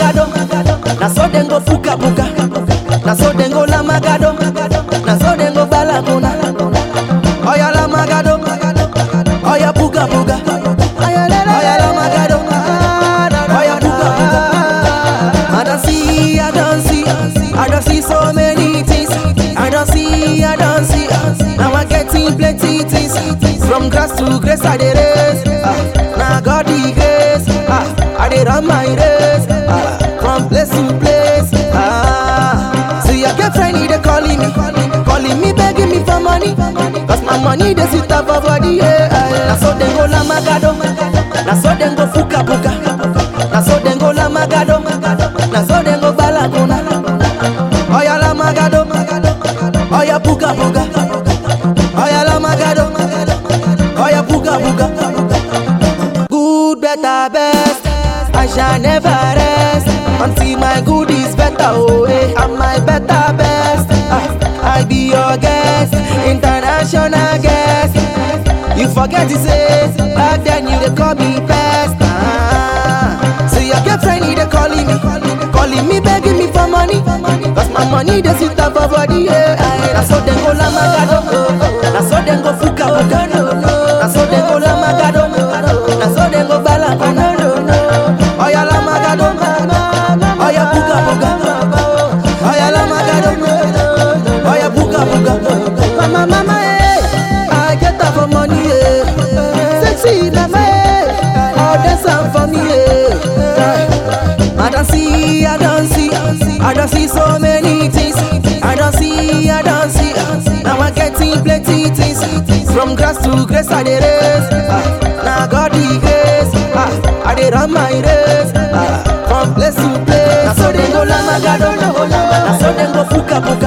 magado. Na so dem go fuka buka. Na so dem go la magado. Na so dem go balagona. Oya la magado. Oya buga buga. Oya la magado. Oya buga buga. I don't see, I don't see, I don't see so many things. I don't see, I don't see. Now I'm getting plenty things. From grass to grace, I dey race. Ah, now God the grace. Ah, I dey run my race. Ah, from place to place. Ah, see your girlfriend, he dey calling me, calling me, begging me for money. Cause my money dey sit up for body. Yeah, ah, now so dem go la magado. Now so dem go fuka buka. Now so dem go la magado. Now so dem go balagona. Oya la magado. Oya buga buga. Oya la magado. Oya buga buga. Good, better, best. I shall never rest until my good is better. Oh, eh, I'm my better best. Ah, I be your guest, international guest. You forget to say back then you dey call me best. Ah, so your girlfriend he dey calling me, calling me begging me for money. Cause my money dey sit up for body. Yeah, aye. na so dem go la magado, na so dem go fuka buka, na so dem go la magado, na so dem go balagona. Oya la magado, oya buga buga, oya la magado, oya buga buga. Mama mama eh, I get up for money eh, sexy mama eh, all dance am for me eh. I don't see, I don't see, I don't see so many things. I don't see, I don't see. Now I'm getting plenty things. From grass to grace, I dey race. Ah, now God the grace. Ah, I dey run my race. Ah, from place to place. Now so dem go la magado, now so dem go fuka buka.